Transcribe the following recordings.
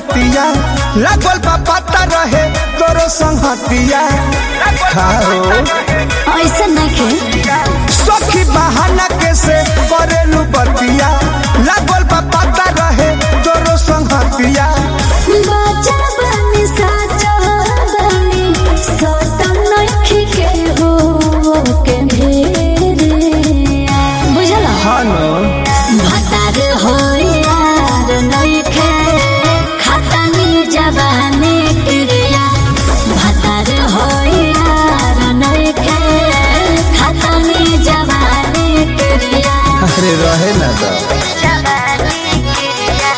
बतिया लागल बा पता रहे तोरो संगतिया खाओ ऐसा नहीं सखी बहाना कैसे करेलू बतिया लागल बा पता रहे तोरो संगतिया बाजा बनी साजा बनी सतम नखी के हो के ढेरे बुझल हानो भतार हो यार नइखे खतनी जवानी क्रिया भतार हो यार नइखे खतनी जवानी क्रिया अरे रहे ना दा जवानी क्रिया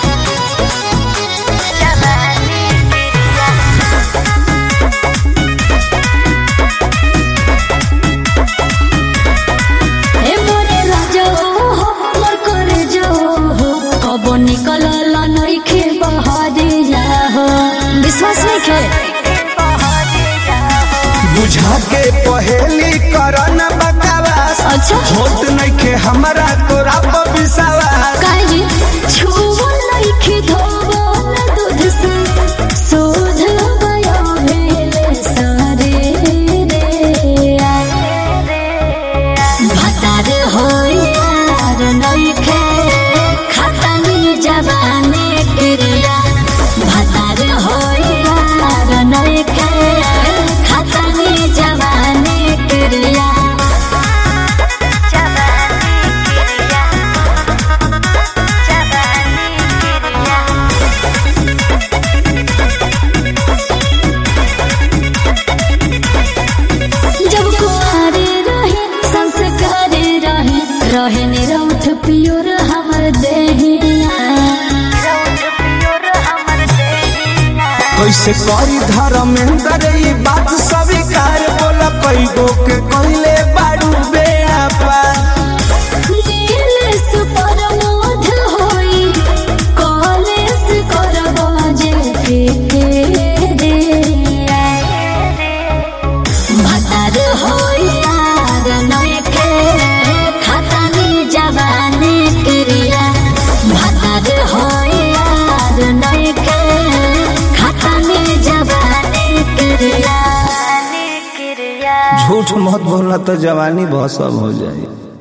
जवानी ए मोरे राजो हो मोर करे जो हो कब निकल ला नइखे बहरिया हो विश्वास नइखे बुझा के पहेली करन बकवास अच्छा होत नइखे हमरा तोरा पर विश्वास काहे जी छुओ नइखे धोबो न दूध से सोध गयो भेले सारे रे भतार हो यार नइखे खतनी जवानी क्रिया भतार हो यार नइखे खतनी जवानी क्रिया जब कुआरे रहे संस्कार रहे रहे निरौठ पियोर हमर देहिया कैसे करी धर्मेंद्र ई बात स्वीकार बोला कई गो के कहले बारू बेआपा नील सुपर मोध होई कॉलेज करबो जे फेके रे भतार होई यार नइखे खतनी जवानी क्रिया भतार होई यार नइखे खतनी जवानी क्रिया झूठ मत बोलना तो जवानी बहुत सब हो जाए